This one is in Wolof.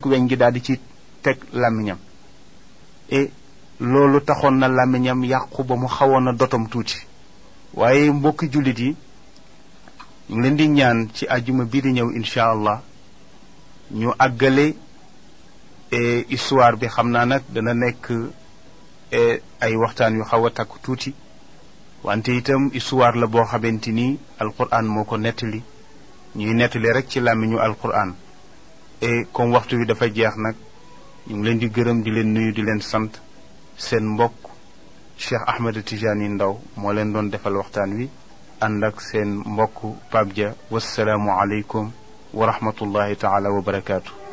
weñ gi daal di ci teg làmmiñam et loolu taxoon na làmmiñam yàqu ba mu xawoon a dotom tuuti waaye mbokki jullit yi ñu ngi leen di ñaan ci àjjuma bii di ñëw incha allah ñu àggale histoire bi xam naa nag dana nekk ay waxtaan yu xaw a takku tuuti wante itam histoire la boo xamante ni alquran moo ko nettali ñuy nettali rek ci làmmiñu alquran et comme waxtu wi dafa jeex nag ñu ngi leen di gërëm di leen nuyu di leen sant seen mbokk Cheikh Ahmed Tijani Ndaw moo leen doon defal waxtaan wi ànd ak seen mbokk Pape Dia wasalaamu aleykum wa rahmatullahi taala wa barakaatu.